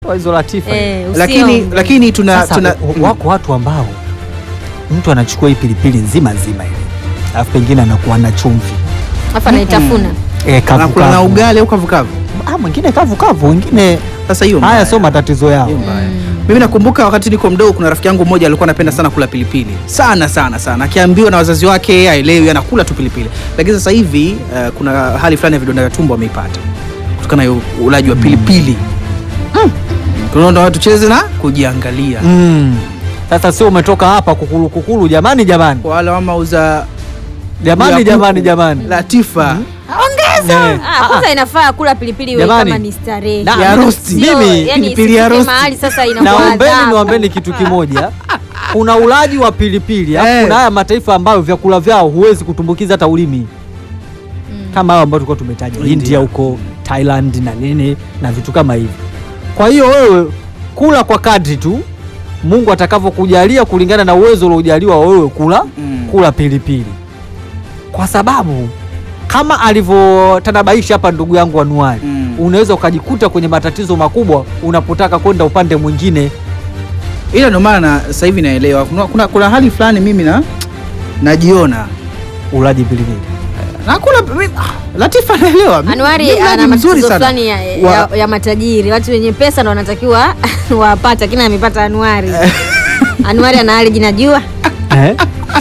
Kwa hizo latifa Eh, lakini usiombe. lakini tuna, Sasa tuna w- wako watu ambao mtu anachukua hii pilipili nzima nzima ile alafu pengine anakuwa na chumvi Alafu anaitafuna. e, kavu, anakula na kavu. ugali au kavukavu. Ah, mwingine kavu kavu, wengine Sasa hiyo haya mbaya. sio matatizo yao. Hiyo mbaya. Mimi nakumbuka wakati niko mdogo, kuna rafiki yangu mmoja alikuwa anapenda sana kula pilipili sana sana sana, akiambiwa na wazazi wake yeye haelewi, anakula tu pilipili. Lakini sasa hivi uh, kuna hali fulani ya vidonda vya tumbo ameipata kutokana na ulaji wa pilipili. Mm. Tunaona watu cheze na kujiangalia. Mm. Sasa sio umetoka hapa kukulu kukulu, jamani jamani Wala mama uza jamani ya jamani kuku. jamani Latifa Eh. Ah, kwanza inafaa kula pilipili iwe Jamani. kama ni starehe. Na- ya rosti. Sio, Mimi, yani pilipili ya isifike rosti. mahali sasa inakuwa Naombeni adhabu. niwaambeni kitu kimoja, kuna ulaji wa pilipili alafu Eh. kuna haya mataifa ambayo vyakula vyao huwezi kutumbukiza hata ulimi kama hao ambao tulikuwa tumetaja India. India huko Thailand na nini na vitu kama hivi. Kwa hiyo wewe kula kwa kadri tu Mungu atakavyokujalia kulingana na uwezo uliojaliwa wewe kula Mm. kula pilipili, kwa sababu kama alivyotanabaisha hapa ndugu yangu Anuari Mm. unaweza ukajikuta kwenye matatizo makubwa unapotaka kwenda upande mwingine. ila ndio maana na- sasa hivi naelewa kuna, kuna, kuna hali fulani mimi na najiona Ulaji pilipili nakula mi- ah, Latifa naelewa Mi- Anuari mi mlaji ana mzuri matatizo sana. fulani ya, Wa- ya, ya matajiri. Watu wenye pesa ndo wanatakiwa wapate, lakini amepata Anuari. Anuari ana allergy na jua. eh?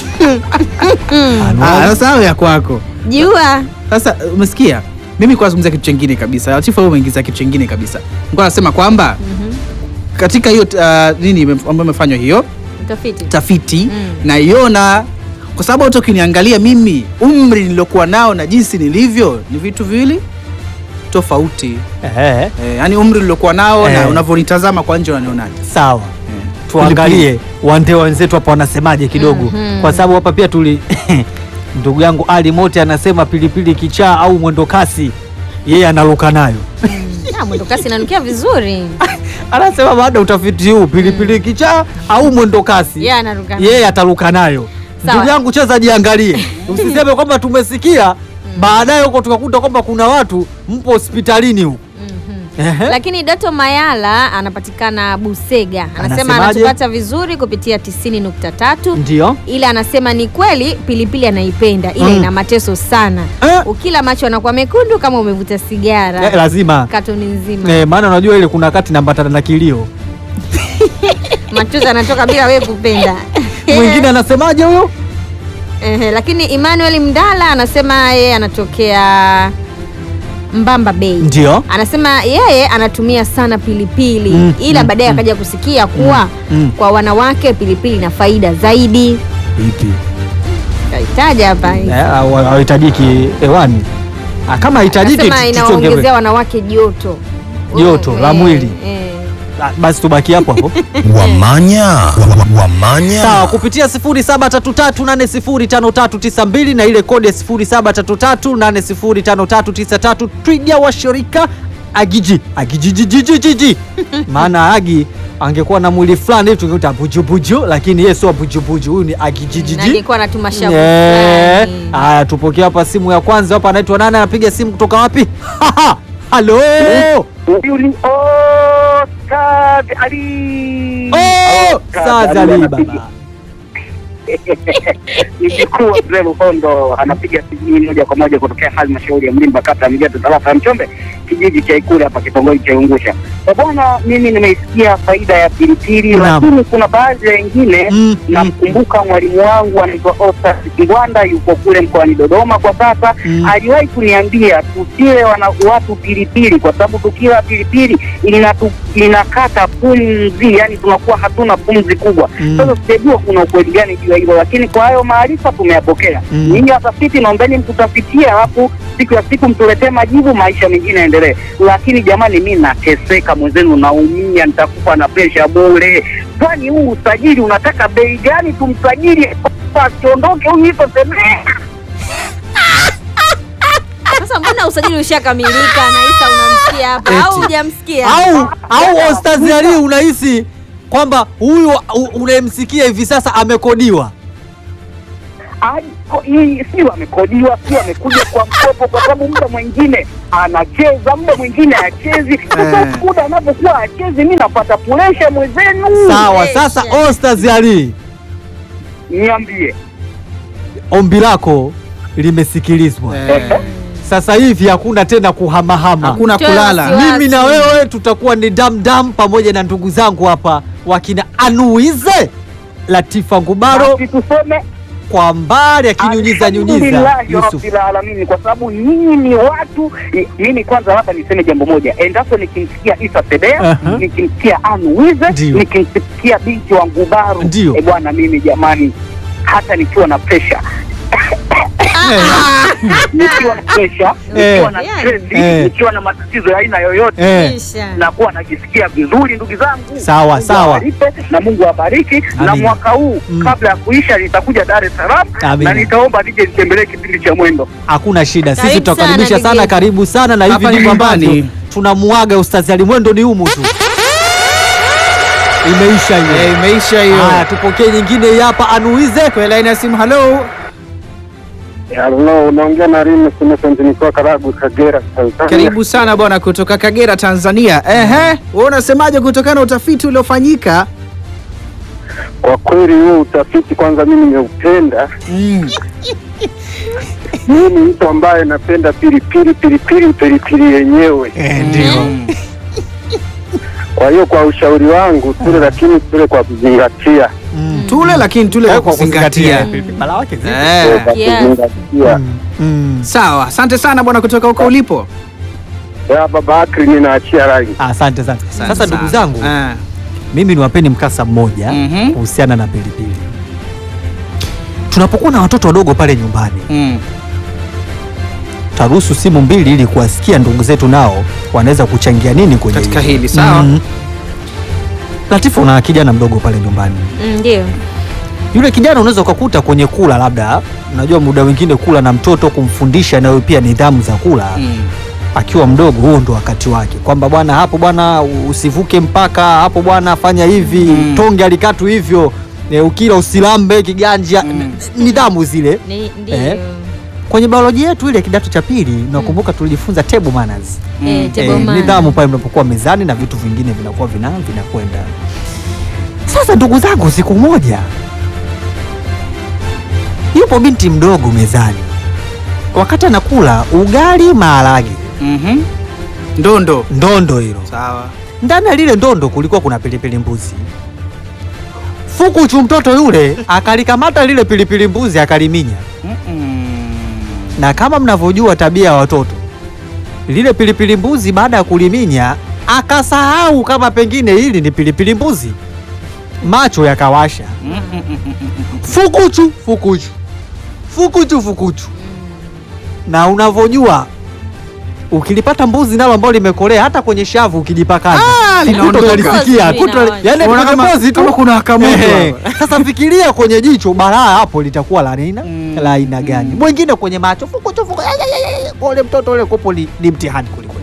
Ah, Anuari. sasa hayo ya kwako Jua. sasa umesikia mimi kwa nazungumzia kitu chengine kabisa Latifa wewe umeingiza kitu chengine kabisa nilikuwa nasema kwamba katika hiyo uh, nini ime- ambayo imefanywa hiyo Utafiti. tafiti Mm. naiona kwa sababu hata ukiniangalia mimi umri nilokuwa nao na jinsi nilivyo ni vitu viwili tofauti Eh, eh, yani umri nilokuwa nao na Eh. unavyonitazama kwa nje unanionaje sawa eh. tuangalie wande wenzetu hapa wanasemaje kidogo Mhm. kwa sababu hapa pia tuli ndugu yangu Ali Mote anasema pilipili kichaa au mwendo kasi yeye analuka nayo Ah, mwendo kasi inanukia vizuri. anasema baada ya utafiti huu pilipili kichaa au mwendo kasi Yeye anaruka. yeye ataruka nayo Sawa. ndugu yangu cheza jiangalie usiseme kwamba tumesikia baadaye huko tukakuta kwamba kuna watu mpo hospitalini huko Mhm. Ehe. Lakini Doto Mayala anapatikana Busega, anasema Anasemaje? anatupata vizuri kupitia 90.3 ndio ila anasema ni kweli pilipili anaipenda ila Mm. ina mateso sana. Eh. Ukila macho anakuwa mekundu kama umevuta sigara Eh, lazima katoni nzima Eh, maana unajua ile kuna wakati nambatana na kilio machozi anatoka bila wewe kupenda. mwingine anasemaje huyo Ehe, lakini Emmanuel Mdala anasema yeye anatokea Mbamba Bay. ndio Anasema yeye anatumia sana pilipili Mm, ila mm, baadaye mm. akaja kusikia kuwa mm. kwa wanawake pilipili ina faida zaidi. ipi Kaitaja hapa. Eh, hawa- hawahitajiki hewani Ah, kama hitajiki Anasema inawaongezea wanawake joto. Joto Mm, la eh, mwili. eh. basi tubaki hapo hapo Wamanya. Wa- wa- Wamanya. sawa kupitia 0733805392 na ile kodi ya 0733805393 twiga wa shirika agiji agijijijijiji maana agi angekuwa na mwili fulani hivi tungekuta bujubuju lakini yeye sio bujubuju huyu ni Na agijijiji angekuwa anatuma shavu Eh, fulani. haya tupokea hapa simu ya kwanza hapa anaitwa nani anapiga simu kutoka wapi halo Huyu ni Oscar Ali. Oh, Oscar Saza Ali Ali anapiga- baba Ni mkuu wa Mzee Luhondo anapiga sijui moja kwa moja kutokea halmashauri ya Mlimba kata ya Mgeto tarafa ya Mchombe kijiji cha Ikule hapa kitongoji cha Ungusha. Kwa bwana, mimi nimeisikia faida ya pilipili, Naam. lakini kuna baadhi ya wengine Mm, mm. namkumbuka mwalimu wangu anaitwa Oscar Kingwanda, yuko kule mkoani Dodoma kwa sasa. Mm. Aliwahi kuniambia tusile wana watu pilipili, kwa sababu tukila pilipili inatu, inakata pumzi, yani tunakuwa hatuna pumzi kubwa. Mm. Sasa sijajua kuna ukweli gani juu ya hilo, lakini kwa hayo maarifa tumeyapokea. Mm. Ninyi watafiti, naombeni mtutafitie, alafu siku ya siku mtuletee majibu, maisha mengine yaendelee. Lakini jamani, mi nateseka, mwenzenu naumia, nitakufa na presha bure. Kwani huu usajili unataka bei gani? Tumsajili asiondoke huyu iko semea Sasa mbona usajili ushakamilika na Isa unamsikia hapa au Eti. hujamsikia? au au Ostaz Ali unahisi kwamba huyu u- unayemsikia hivi sasa amekodiwa Ako- hii sio amekodiwa, sio amekuja kwa mkopo, kwa sababu muda mwingine anacheza, muda mwingine achezi. Sasa Eh. muda anapokuwa achezi, mi napata puresha mwenzenu. Sawa, Eh, sasa shia. Ostaz Ali, Niambie. ombi lako limesikilizwa. Eh, Sasa hivi hakuna tena kuhamahama. hakuna Toa kulala. wasiwasi. Mimi na wewe tutakuwa ni damdam pamoja na ndugu zangu hapa wakina Anuize Latifa Ngubaro Basi tuseme kwa mbali akinyunyiza nyunyiza Alhamdulillahi Yusuf. rabbil alamin, kwa sababu nyinyi ni watu. i- Mimi kwanza hapa niseme jambo moja, endapo nikimsikia Isa Sebea, Aha. nikimsikia Anuize, Ndio. nikimsikia binti wa Ngubaru, Ndio. e bwana, mimi jamani, hata nikiwa na pressure nikiwa na pressure, nikiwa na Eh. stress, Eh. nikiwa na matatizo ya aina yoyote Eh, Kisha. nakuwa najisikia vizuri ndugu zangu. Sawa, Mungu sawa. awalipe na Mungu awabariki. Na Amina. mwaka huu Mm. kabla ya kuisha nitakuja Dar es Salaam Amina. na nitaomba nije nitembelee kipindi cha mwendo. hakuna shida, sisi Karibu tutakaribisha sana, sana, Digezi. karibu sana, na hivi Hapa ni ndivyo ambavyo nyumbani. tunamuaga Ustazi Ali Mwendo, ni humu tu, imeisha Eh, hiyo. imeisha hiyo. Haya, tupokee nyingine hii hapa, Anuize. Kwa laini ya simu, halo. Halo, unaongea na Rimu Innocent nikiwa Karagu, Kagera, Tanzania. Karibu sana bwana kutoka Kagera, Tanzania. Ehe, wewe unasemaje kutokana na utafiti uliofanyika? Kwa kweli huo utafiti kwanza mimi nimeupenda. Mm. Mimi ni mtu ambaye napenda pilipili pilipili pilipili yenyewe. Ndio. Kwa hiyo kwa ushauri wangu tule, lakini tule kwa kuzingatia, Tule lakini tule kwa Kwa kuzingatia. Pilipili mala wake zipo. Eh. kwa Yes. kuzingatia. Mm, mm. Sawa, asante sana bwana kutoka huko ulipo. Ya baba Akri, ninaachia rangi. Asante sana. Asante Sasa ndugu sana. zangu, Eh. mimi niwapeni mkasa mmoja Mhm. kuhusiana na pilipili. Tunapokuwa na watoto wadogo pale nyumbani, Mm. taruhusu simu mbili ili kuwasikia ndugu zetu nao wanaweza kuchangia nini kwenye Katika hili, sawa. Mhm. Latifu, una kijana mdogo pale nyumbani. Mm, Ndio. Yule kijana unaweza ukakuta kwenye kula, labda unajua muda wengine kula na mtoto kumfundisha nayo pia nidhamu za kula Mm. akiwa mdogo, huo ndo wakati wake, kwamba bwana, hapo bwana usivuke mpaka hapo, bwana fanya hivi Mm. tonge alikatu hivyo e, ukila usilambe kiganja Mm. nidhamu zile. Ni- Ndio. Eh. Kwenye biolojia yetu ile kidato cha pili, nakumbuka tulijifunza table manners Eh, Mm. table Eh, manner. nidhamu pale mnapokuwa mezani na vitu vingine vinakuwa vina vinakwenda. Sasa ndugu zangu, siku moja yupo binti mdogo mezani, wakati anakula ugali maharage, Mhm. Ndondo. ndondo hilo. Sawa. Ndani ya lile ndondo kulikuwa kuna pilipili mbuzi. Fukuchu mtoto yule akalikamata lile pilipili mbuzi akaliminya, Mm-mm. na kama mnavyojua tabia ya watoto, lile pilipili mbuzi baada ya kuliminya akasahau kama pengine hili ni pilipili mbuzi, macho yakawasha. Fukuchu fukuchu fukuchu fukuchu. Na unavyojua ukilipata mbuzi nalo ambalo limekolea hata kwenye shavu ukijipakaza Ah, linaondoka. kutalisikia Pozi kuto, linaonja. yani Unaona kama- pozi tu kama kuna wakamoto Ehe. hapa. Sasa fikiria kwenye jicho balaa hapo litakuwa la aina Mm. la aina gani? Mwingine kwenye macho fukuchu fuku, ay, ay, ay, ay, ule mtoto ule kopo ni, ni mtihani kwelikweli.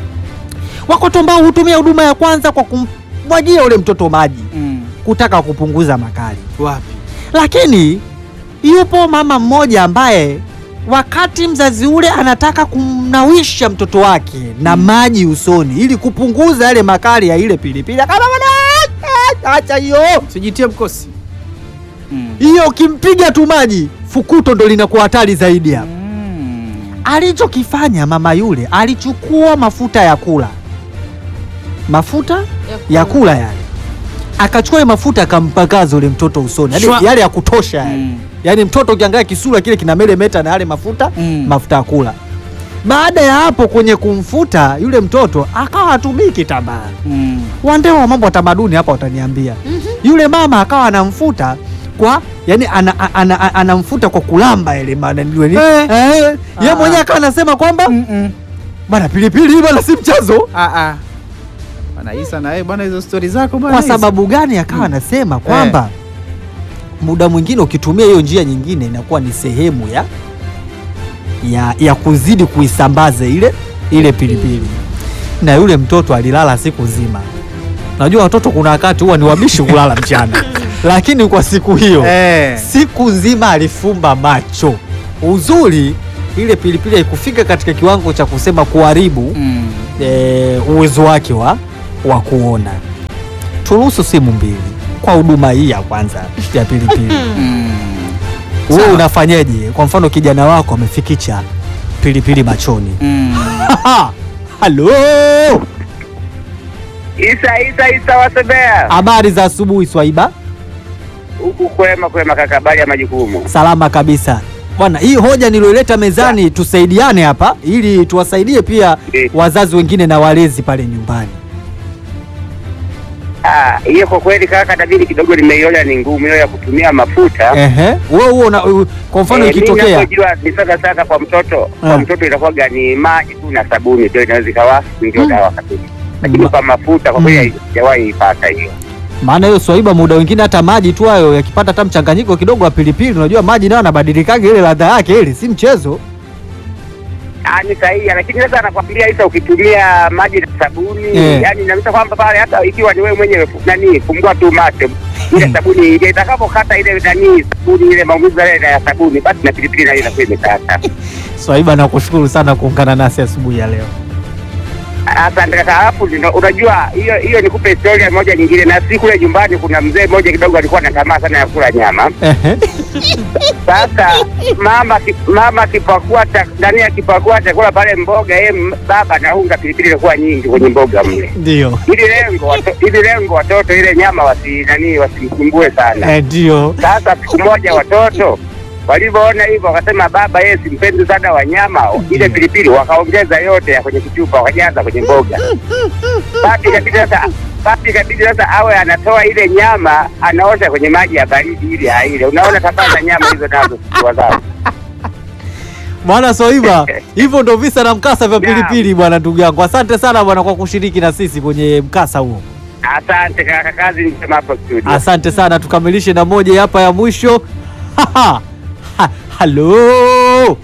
Wako ambao hutumia huduma ya kwanza kwa kumwagia ule mtoto maji Mm. kutaka kupunguza makali Wapi? lakini yupo mama mmoja ambaye wakati mzazi ule anataka kumnawisha mtoto wake na maji usoni ili kupunguza yale makali ya ile pilipili, akaba bwana, acha hiyo Sijitie mkosi. Mm. hiyo, ukimpiga tu maji fukuto ndo linakuwa hatari zaidi hapa. Mm. Alichokifanya mama yule alichukua mafuta ya kula, mafuta ya kula yale, akachukua ile mafuta akampakaza ule mtoto usoni, Shwa. yani yale ya kutosha yale Mm. yaani mtoto ukiangalia kisura kile kina melemeta na yale mafuta Mm. mafuta ya kula. Baada ya hapo kwenye kumfuta yule mtoto akawa hatumii kitambaa. Mm. Wandeo wa mambo ya tamaduni hapa wataniambia. Yule mama akawa anamfuta kwa yani ana, ana, ana, anamfuta kwa kulamba ile maana ndio ni Eh. eh, yeye Ah. mwenyewe akawa anasema kwamba Mm-mm. bana pilipili hii bana si mchezo. Ah, ah. Bwana Isa na wewe bwana hizo stori zako bwana. Kwa Isa. sababu gani? Akawa anasema kwamba muda mwingine ukitumia hiyo njia nyingine inakuwa ni sehemu ya ya, ya kuzidi kuisambaza ile ile pilipili, na yule mtoto alilala siku nzima. Najua watoto kuna wakati huwa ni wabishi kulala mchana. lakini kwa siku hiyo Eh. siku nzima alifumba macho. Uzuri ile pilipili haikufika katika kiwango cha kusema kuharibu Mm. e, uwezo wake wa, wa kuona. Turuhusu simu mbili kwa huduma hii ya kwanza ya pilipili. Mm. Wewe Sawa. unafanyaje? Kwa mfano kijana wako amefikicha pilipili machoni. Mm. Halo, Isa Isa Isa Wasebea, habari za asubuhi Swaiba. huku kwema kwema kaka, habari ya majukumu. Salama kabisa bwana. Hii hoja nilioileta mezani, tusaidiane hapa ili tuwasaidie pia Eh. wazazi wengine na walezi pale nyumbani. Ah, hiyo kwa kweli kaka, tabiri kidogo nimeiona ni ngumu hiyo ya kutumia mafuta. Ehe, wewe huo una- u- kwa mfano Eh, mimi ikitokea ninachojua ni sana sana kwa mtoto, Ah. kwa mtoto inakuwa ni maji tu na sabuni ndio inaweza ikawa ndio Mm. dawa kabisa, lakini Ma- kwa mafuta kwa Mm. kweli sijawahi ipata hiyo. maana hiyo Swaiba, muda wengine hata maji tu hayo yakipata hata mchanganyiko kidogo wa pilipili, unajua maji nayo yanabadilikaga ile ladha yake, ile si mchezo. Ah, ni sahihi, lakini sasa anakwambia Isa, ukitumia maji na sabuni Eh. yani inamaanisha kwamba pale hata ikiwa ni wewe mwenyewe fu- nani fungua tu macho ile sabuni ile itakapokata ile nani sabuni ile maumivu yale ya sabuni, basi na pilipili nayo inakuwa imekata. Swaiba, nakushukuru sana kuungana nasi asubuhi ya leo. Asante kaka. Alafu ndio unajua hiyo hiyo, nikupe historia moja nyingine. Na si kule nyumbani, kuna mzee mmoja kidogo alikuwa na tamaa sana ya kula nyama. Ehe, Sasa mama ki- mama akipakua cha- ndani akipakua chakula pale mboga, yeye m- baba anaunga pilipili ilikuwa nyingi kwenye mboga mle, ndio ili lengo wato- ili lengo watoto ile nyama wasi nani wasimsumbue sana. Eh, ndio Sasa siku moja watoto walivyoona hivyo wakasema baba yeye simpendi sana wanyama, ile pilipili wakaongeza yote ya kwenye kichupa wakajaza kwenye mboga. Basi ikabidi sasa basi ikabidi sasa awe anatoa ile nyama anaosha kwenye maji ya baridi ili aile. Unaona tabia za nyama hizo nazo sikiwa zao. Bwana Swaiba, hivyo ndo visa na mkasa vya Naam. pilipili bwana, ndugu yangu. Asante sana bwana kwa kushiriki na sisi kwenye mkasa huo. Asante kaka, kazi njema hapo studio. Asante sana, tukamilishe na moja hapa ya mwisho. Ha, Halo,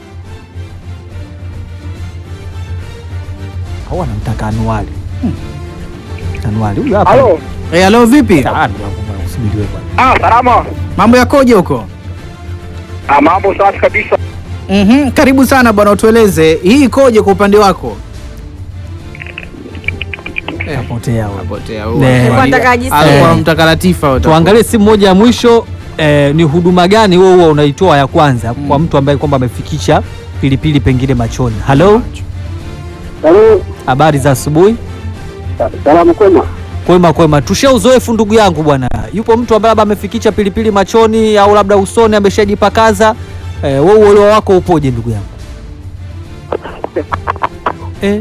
au anamtaka Anuari? Hmm. Anuari huyu hapa. Halo. Eh, halo vipi? Ah, ndugu yangu bwana, usubiriwe bwana. Ah, salama. Mambo yakoje huko? Ah, mambo safi kabisa. Mhm, karibu sana bwana, utueleze hii ikoje kwa upande wako? Eh, Kapotea wewe. kapotea Ne. Alikuwa anataka ajisikie. Alikuwa Eh. mtaka Latifa wewe. Tuangalie simu moja ya mwisho eh, ni huduma gani wewe huwa unaitoa ya kwanza kwa mtu ambaye kwamba amefikisha pilipili pengine machoni. Halo, Halo. habari za asubuhi. Salamu kwema. Kwema kwema, tushia uzoefu ndugu yangu bwana. Yupo mtu ambaye labda amefikisha pilipili machoni au labda usoni ameshajipakaza. Eh, wewe uelewa wako upoje ndugu yangu? Eh.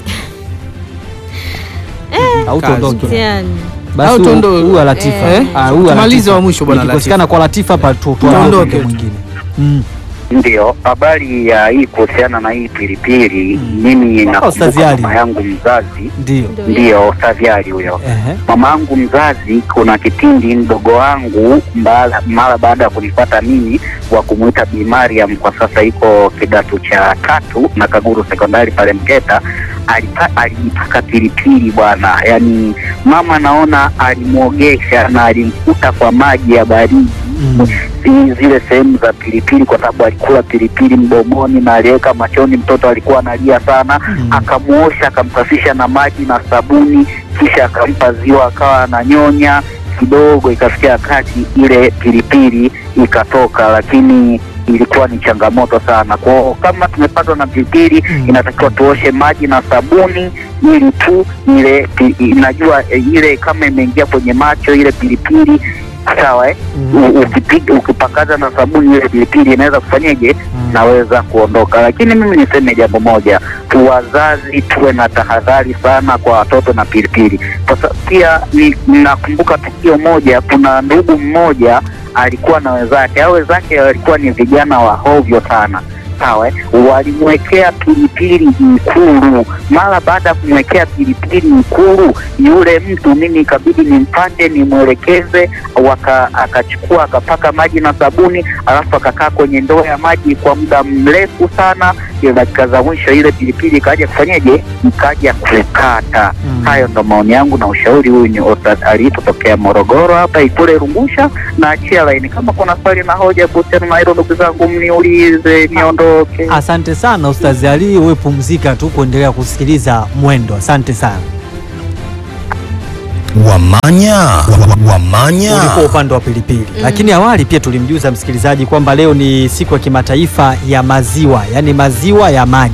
Au tuondoke. Mtihani. Basi Au huyu- tuondoke. huyu wa Latifa. Eh. Ah, huyu wa Tumalize Latifa. wa mwisho bwana Ikikosekana kwa Latifa pa tu tuondoke Tuondoke. mwingine. Mm. Ndio, habari ya hii kuhusiana na hii pilipili, Mm. mimi Oh, Ustazi nakumbuka Ali. mama yangu mzazi, Ndio. Ndio. ndio Ustazi Ali huyo. Ehe. Mama yangu mzazi, kuna kipindi mdogo wangu mbala- mara baada ya kunipata mimi wa kumwita Bi Mariam, kwa sasa iko kidato cha tatu na Kaguru sekondari pale Mgeta, alipa- alijipaka pilipili bwana, yaani mama naona alimwogesha na alimkuta kwa maji ya baridi Mm. zi- zile sehemu za pilipili, kwa sababu alikula pilipili mdomoni na aliweka machoni. Mtoto alikuwa analia sana, Mm. akamuosha akamsafisha na maji na sabuni, kisha akampa ziwa akawa ananyonya kidogo. Ikafikia wakati ile pilipili ikatoka, lakini ilikuwa ni changamoto sana kwao. Kama tumepatwa na pilipili, Mm. inatakiwa tuoshe maji na sabuni ili tu ile pi- inajua eh, ile kama imeingia kwenye macho ile pilipili sawa eh? Mm. U- ukipiga ukipakaza na sabuni ile pilipili inaweza kufanyeje Mm. naweza kuondoka lakini mimi niseme jambo moja tu wazazi tuwe na tahadhari sana kwa watoto na pilipili kwa sababu pia ni- ninakumbuka tukio moja kuna ndugu mmoja alikuwa na wenzake au wenzake walikuwa ni vijana wa hovyo sana sawa eh, walimwekea pilipili Ikulu. Mara baada ya kumwekea pilipili Ikulu, yule mtu mimi ikabidi nimpande nimwelekeze, waka akachukua akapaka maji na sabuni, alafu akakaa kwenye ndoo ya maji kwa muda mrefu sana. Ile dakika za mwisho ile pilipili ikaja kufanyeje, ikaja kukata. Mm. Hayo ndo maoni yangu na ushauri. Huyu ni Ostad Ali kutokea Morogoro hapa Ikule Rungusha, na achia laini. Kama kuna swali na hoja kuhusiana na hilo, ndugu zangu, mniulize niondoke. Asante sana Ustazi Ali, wewe pumzika tu kuendelea kusikiliza Mwendo. Asante sana. Wamanya. Wa- Wamanya. Ulikuwa upande wa pilipili, lakini awali pia tulimjuza msikilizaji kwamba leo ni siku ya kimataifa ya maziwa, yaani maziwa ya maji,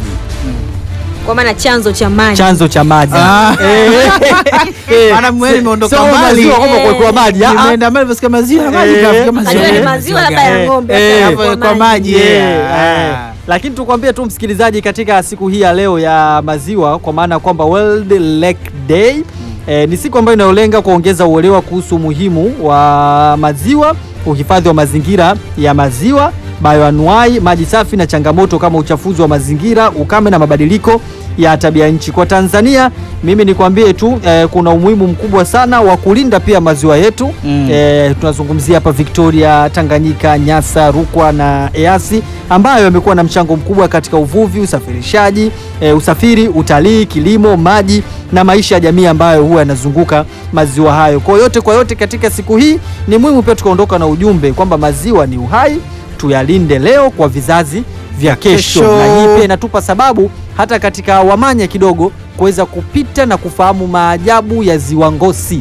kwa maana chanzo cha maji chanzo cha maji. Ah. Eh, eh, Maana mweli imeondoka sio mbali. maziwa kwamba kuwekewa maji. ah, ah. Nimeenda mbali vyosikia maziwa ya maji Eh, kafikia maziwa. Najua ni Eh, maziwa gani? labda ya Eh, ng'ombe eh, hata Hapo kwa maji Yeah, yeah. eh. Ah. Lakini tukwambie tu msikilizaji, katika siku hii ya leo ya maziwa, kwa maana kwamba World Lake Day eh, ni siku ambayo inayolenga kuongeza uelewa kuhusu umuhimu wa maziwa, uhifadhi wa mazingira ya maziwa, bioanuai, maji safi na changamoto kama uchafuzi wa mazingira, ukame na mabadiliko ya tabia nchi. Kwa Tanzania, mimi nikwambie tu eh, kuna umuhimu mkubwa sana wa kulinda pia maziwa yetu Mm. eh, tunazungumzia hapa Victoria, Tanganyika, Nyasa, Rukwa na Easi ambayo yamekuwa na mchango mkubwa katika uvuvi, usafirishaji, eh, usafiri, utalii, kilimo, maji na maisha ya jamii ambayo huwa yanazunguka maziwa hayo. Kwa yote kwa yote, katika siku hii ni muhimu pia tukaondoka na ujumbe kwamba maziwa ni uhai, tuyalinde leo kwa vizazi vya kesho, Kesho. na hii pia inatupa sababu hata katika Wamanya kidogo kuweza kupita na kufahamu maajabu ya ziwa Ngosi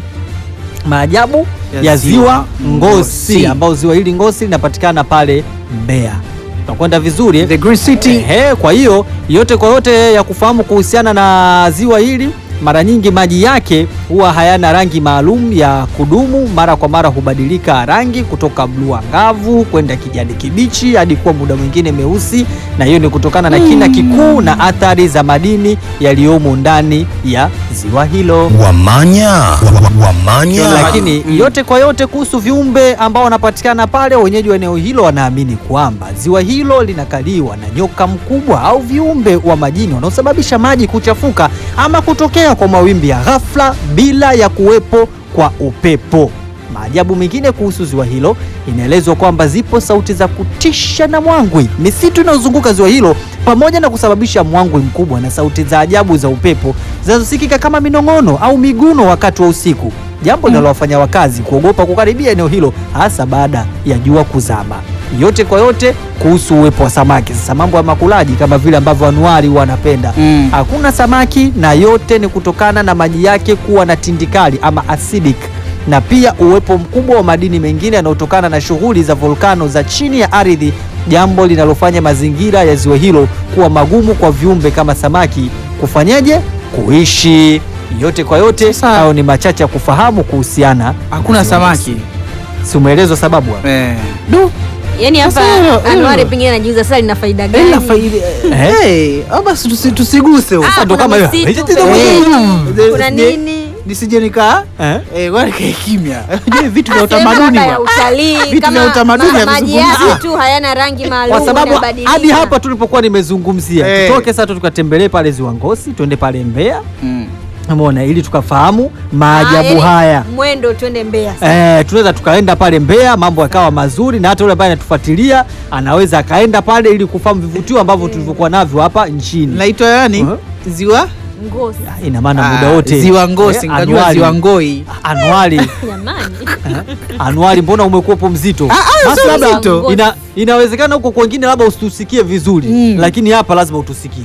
maajabu ya, Ya ziwa ziwa Ngosi, Ngosi. ambao ziwa hili Ngosi linapatikana pale Mbeya. Tunakwenda vizuri eh? The Green City. Ehe, kwa hiyo yote kwa yote ya kufahamu kuhusiana na ziwa hili, mara nyingi maji yake huwa hayana rangi maalum ya kudumu. Mara kwa mara hubadilika rangi kutoka bluu angavu kwenda kijani kibichi hadi kuwa muda mwingine meusi, na hiyo ni kutokana na kina kikuu na athari za madini yaliyomo ndani ya ziwa hilo. Wamanya. Wa- wa- Wamanya. Lakini yote kwa yote kuhusu viumbe ambao wanapatikana pale, wenyeji wa eneo hilo wanaamini kwamba ziwa hilo linakaliwa na nyoka mkubwa au viumbe wa majini wanaosababisha maji kuchafuka ama kutokea kwa mawimbi ya ghafla bila ya kuwepo kwa upepo. Maajabu mengine kuhusu ziwa hilo, inaelezwa kwamba zipo sauti za kutisha na mwangwi. Misitu inayozunguka ziwa hilo pamoja na kusababisha mwangwi mkubwa na sauti za ajabu za upepo zinazosikika kama minong'ono au miguno wakati wa usiku, jambo linalowafanya wakazi kuogopa kukaribia eneo hilo, hasa baada ya jua kuzama. Yote kwa yote kuhusu uwepo wa samaki. Sasa mambo ya makulaji kama vile ambavyo anuari wanapenda Mm. hakuna samaki, na yote ni kutokana na maji yake kuwa na tindikali ama acidic na pia uwepo mkubwa wa madini mengine yanayotokana na shughuli za volkano za chini ya ardhi, jambo linalofanya mazingira ya ziwa hilo kuwa magumu kwa viumbe kama samaki kufanyaje kuishi. Yote kwa yote, Sasa- hayo ni machache ya kufahamu kuhusiana. Hakuna na ziwa samaki. Ngosi. Si umeelezwa sababu hapo? Eh. Du. yaani hapa Sasa hilo- anuari hilo. pengine anajiuza sasa lina faida Eh, gani na faidi. Eh, au basi tusi- tusiguse huko. Ah, ndo kuna kama hiyo. misitu Eh, pembeni, kuna eh, nini Nisije nika Eh? eh, wale kae kimya. Unajua vitu vya Ah, sehemu utamaduni labda ya wa. utalii Vitu kama vya utamaduni ma- havizungumzi. maji Ah. yake tu hayana rangi maalum kwa sababu yanabadilika. hadi hapa tulipokuwa nimezungumzia, Eh. tutoke sasa tukatembelee pale ziwa Ngosi, tuende pale Mbeya, Mm. umeona, ili tukafahamu Ah, maajabu yaani haya. mwendo twende Mbeya sasa. Eh, tunaweza tukaenda pale Mbeya, mambo yakawa mazuri, na hata yule ambaye anatufuatilia anaweza akaenda pale ili kufahamu vivutio ambavyo tulivyokuwa navyo hapa nchini. Naitwa yani Uh-huh. Ziwa Ngozi Ina maana Ah, muda wote Ziwa Ngosi, Eh, ngajua Anuari. Ziwa Ngoi. Anuari, jamani Anuari, mbona umekuwepo mzito? ah, Basi sio labda mzito. ina, inawezekana huko kwengine labda usitusikie vizuri Mm. lakini hapa lazima utusikie.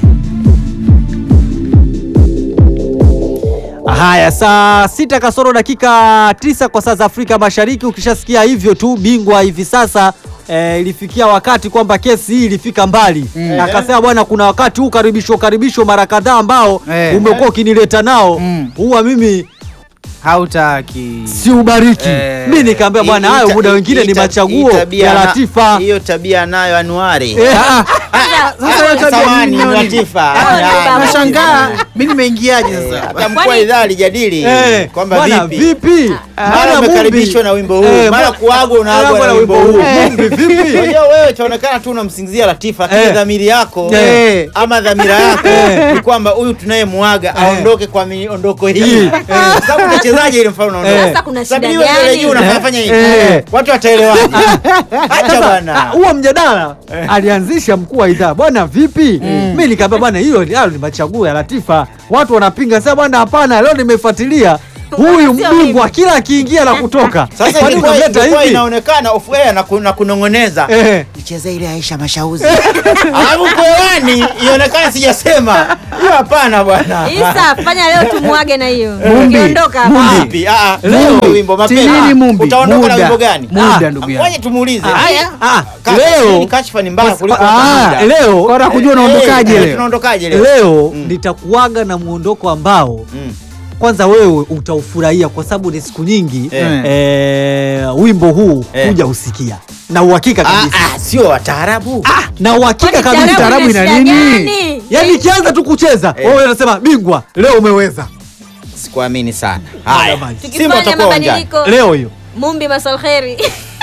Haya, saa sita kasoro dakika tisa kwa saa za Afrika Mashariki. Ukishasikia hivyo tu, bingwa hivi sasa eh, ilifikia wakati kwamba kesi hii ilifika mbali Mm. akasema, bwana, kuna wakati huu karibisho karibisho mara kadhaa ambao Eh. umekuwa ukinileta nao Mm. huwa mimi hautaki si ubariki Eh, mi nikaambia bwana hii- hayo hii- muda hii- wengine hii ni ta- machaguo hii tabia ya na- Latifa hiyo tabia nayo Anuari Eh, ah, Sasa hiyo tabia Samahani, nini? Latifa. Ah, Ah, ah, nashangaa mi nimeingiaje eh, sasa hata mkuu wa Kwani- idhaa alijadili eh, kwamba bwana, vipi vipi mara Bwana umekaribishwa Mumbi. na wimbo huu Eh, mara bwana- kuagwa unaagwa na wimbo huu Mumbi, vipi Unajua wewe chaonekana tu unamsingizia Latifa lakini Eh. dhamiri yako Eh. ama dhamira yako ni kwamba huyu tunayemuaga aondoke kwa miondoko hii Hii. Kwa sababu unachezaje ile mfano unaondoka Sasa kuna shida Sabini wewe mbele gani? juu unafanya hivi Eh. watu wataelewaje acha Sasa, bwana ah, huo mjadala alianzisha mkuu wa idhaa bwana vipi mi nikaambia bwana hiyo ni- hayo ni machaguo ya Latifa watu wanapinga sasa bwana hapana leo nimefuatilia huyu Sio mbingwa kila akiingia na kutoka sasa Kwani ilikuwa unamleta ilikuwa hivi inaonekana off air na ku- na kunong'oneza Eh. icheze ile Aisha Mashauzi alafu kwewani ionekana sijasema hiyo hapana bwana Isa, fanya leo tumuage na hiyo. Mumbi, Ukiondoka hapa. Mumbi. Vipi? Ah, ah, Mumbi, wimbo tinini mapema Mumbi, utaondoka na muda. wimbo gani Muda, Ah, ndugu ngoja yangu. tumuulize Ah, haya ah, Ka- leo hii kashfa ni mbaya kuliko Ah, kawaida. leo Kwa kujua unaondokaje Eh, leo tunaondokaje leo leo Mm. nitakuaga na muondoko ambao Mm. kwanza wewe utaufurahia kwa sababu ni siku nyingi Eh. eh, wimbo huu Eh. huja usikia na uhakika Ah, kabisa ah, sio wataarabu na uhakika Kwani kabisa taarabu ina ina nini? shida gani? yaani ikianza tu kucheza Eh. wewe unasema bingwa leo umeweza sikuamini sana Haya, haya basi. Simba Tukifanya watakuwa uwanjani mabadiliko. leo hiyo Mumbi masal kheri.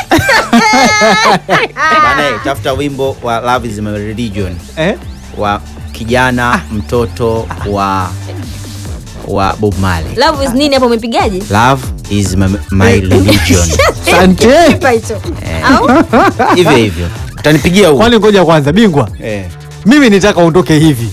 Bana, eh, tafuta wimbo wa Love is my religion eh? wa kijana mtoto wa wa Bob Marley Love is nini hapo umepigaje? Love is my, my religion Asante. Kipa hicho. Au? hivyo hivyo utanipigia huu kwani ngoja kwanza bingwa eh mimi nitaka uondoke hivi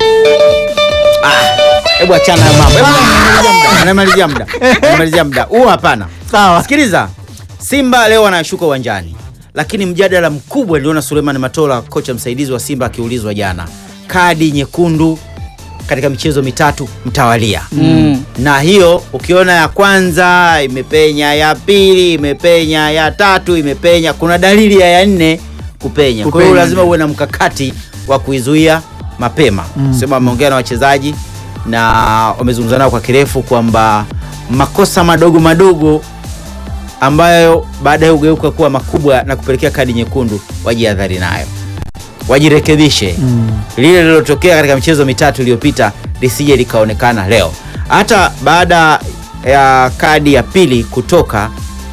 hebu achana na mambo Hebu namalizia muda namalizia muda huu hapana sawa sikiliza simba leo wanashuka uwanjani lakini mjadala mkubwa niliona suleiman matola kocha msaidizi wa simba akiulizwa jana kadi nyekundu katika michezo mitatu mtawalia Mm. na hiyo ukiona ya kwanza imepenya ya pili imepenya ya tatu imepenya kuna dalili ya ya nne kupenya kwa hiyo Kupenya. lazima uwe na mkakati wa kuizuia mapema mm. sema wameongea na wachezaji na wamezungumza nao kwa kirefu kwamba makosa madogo madogo ambayo baadaye hugeuka kuwa makubwa na kupelekea kadi nyekundu wajihadhari nayo wajirekebishe mm. lile lililotokea katika michezo mitatu iliyopita lisije likaonekana leo hata baada ya kadi ya pili kutoka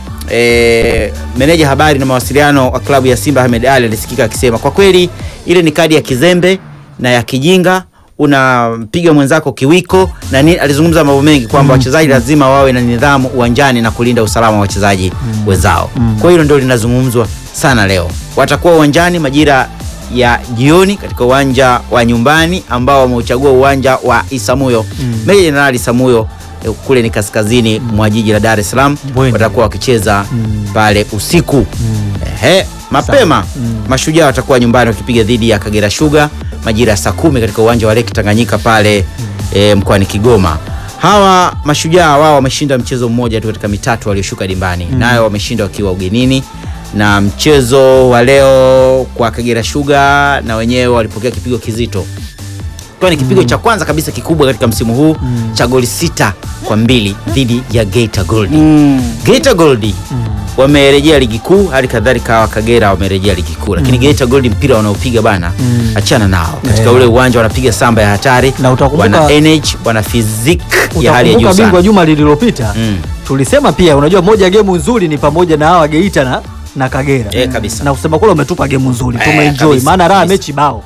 e, meneja habari na mawasiliano wa klabu ya simba ahmed ali alisikika akisema kwa kweli ile ni kadi ya kizembe na ya kijinga unampiga mwenzako kiwiko na ni, alizungumza mambo mengi kwamba wachezaji lazima wawe na nidhamu uwanjani na kulinda usalama wa wachezaji wenzao kwa hilo ndio linazungumzwa sana leo watakuwa uwanjani majira ya jioni katika uwanja wa nyumbani ambao wameuchagua uwanja wa Isamuyo mm. Meja Jenerali Isamuyo eh, kule ni kaskazini mwa jiji la Dar es Salaam Bweni. watakuwa wakicheza pale usiku Ehe, mapema mashujaa watakuwa nyumbani wakipiga dhidi ya Kagera Sugar majira ya saa kumi katika uwanja wa Lake Tanganyika pale eh, mkoani Kigoma. Hawa mashujaa wao wameshinda mchezo mmoja tu katika mitatu walioshuka dimbani, nayo wameshinda wakiwa ugenini na mchezo wa leo kwa Kagera Sugar na wenyewe walipokea kipigo kizito kwa ni kipigo cha kwanza kabisa kikubwa katika msimu huu cha goli sita kwa mbili dhidi ya Geita Gold. Mm. Geita Gold wamerejea ligi kuu, hali kadhalika hawa Kagera wamerejea ligi kuu, lakini Geita Gold mpira wanaopiga bana, achana nao katika ule uwanja, wanapiga samba ya hatari, Na utakumbuka- wana energy, wana physique ya hali ya juu utakumbuka bingwa sana. juma lililopita Mm. tulisema pia unajua moja ya gemu nzuri ni pamoja na hawa geita na, na kagera Eh, kabisa. na kusema kule umetupa gemu nzuri Eh, tumeenjoy kabisa, maana raha kabisa. mechi bao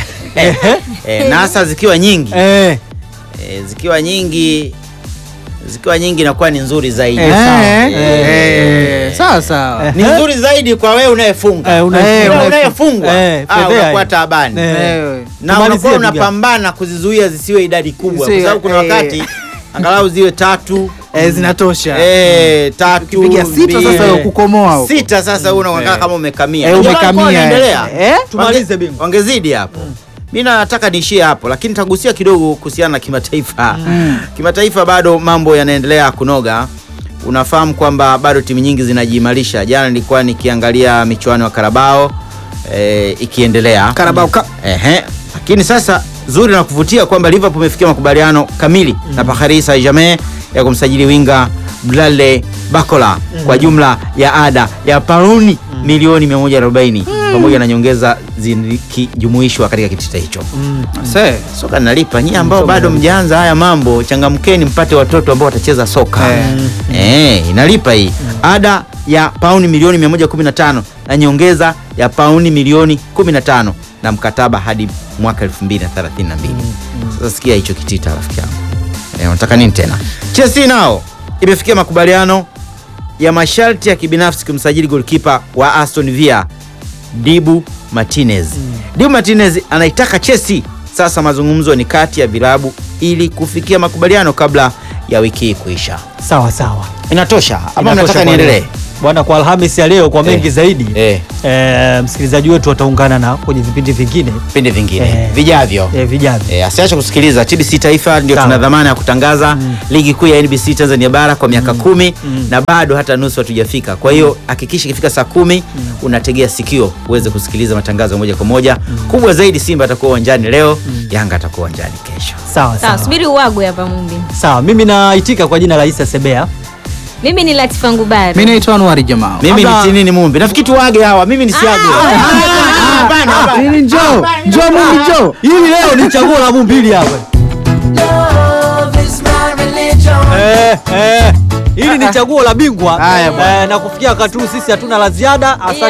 Eh, na hasa zikiwa nyingi eh, eh, zikiwa nyingi zikiwa nyingi inakuwa ni nzuri zaidi Eh, sawa. Eh, Eh. eh, sawa sawa. ni nzuri zaidi kwa wewe unayefunga Eh, una- Wewe una- unayefungwa eh, ah, fedhea unakuwa hiyo. taabani Eh. Eh, na Tumalizie unakuwa ndugu yangu. unapambana kuzizuia zisiwe idadi kubwa kwa Zisiwe, sababu kuna eh. wakati angalau ziwe tatu eh, zinatosha. eh, tatu Ukipiga sita mbili. sasa ya kukomoa huko. sita sasa una unakaa kama umekamia Eh, Ndio walikuwa umekamia, wanaendelea. eh. Eh, tumalize Wange- bingwa. wangezidi hapo mi nataka niishie hapo lakini tagusia kidogo kuhusiana na kimataifa kimataifa bado mambo yanaendelea kunoga unafahamu kwamba bado timu nyingi zinajiimarisha jana nilikuwa nikiangalia michuano ya karabao eh, ikiendelea Carabao Cup. Ehe. Lakini sasa zuri na kuvutia kwamba Liverpool imefikia makubaliano kamili na Paris Saint-Germain ya kumsajili winga Bradley Bakola kwa jumla ya ada ya pauni milioni 140 pamoja na nyongeza zikijumuishwa katika kitita hicho. Se. Soka linalipa. Nyie ambao bado mjaanza haya mambo, changamkeni mpate watoto ambao watacheza soka. Eh, inalipa hii. Ada ya pauni milioni 115 na nyongeza ya pauni milioni 15 na mkataba hadi mwaka 2032. Sasa sikia hicho kitita rafiki yangu. Eh, unataka nini tena? Chelsea nao imefikia makubaliano ya masharti ya kibinafsi kumsajili golkipa wa Aston Villa Dibu Martinez. Dibu Martinez anaitaka Chelsea. Sasa mazungumzo ni kati ya vilabu ili kufikia makubaliano kabla ya wiki hii kuisha. Sawa sawa. Inatosha ama Inatosha mnataka kwa niendelee? leo. Bwana, kwa Alhamisi ya leo kwa mengi Eh. zaidi Eh, eh, msikilizaji wetu ataungana na kwenye vipindi vingine vipindi vingine Eh. vijavyo. eh, vijavyo. Eh, asiache kusikiliza TBC Taifa, ndio Sawa. tuna dhamana ya kutangaza ligi kuu ya NBC Tanzania bara kwa miaka kumi Mm. na bado hata nusu hatujafika. Kwa hiyo hakikisha ikifika saa kumi unategea sikio uweze kusikiliza matangazo moja kwa moja. Kubwa zaidi, Simba atakuwa uwanjani leo, Yanga atakuwa uwanjani kesho. Sawa Sawa, sawa. subiri uwagwe hapa Mumbi. Sawa, mimi naitika kwa jina la Isa Sebea. Mimi ni Latifa Ngubari. Mimi naitwa Anuari Jamaa. Mimi Kabla- ni Tinini Mumbi. Nafikiri tuage hawa, mimi nisiage. Hapana, hapana. Nini njoo? Njoo mimi njoo. Hili leo ni chaguo la Mumbili hapa. Eh, eh. Hili ni chaguo la bingwa Haya bwana. eh, na kufikia wakati huu sisi hatuna la ziada. Asante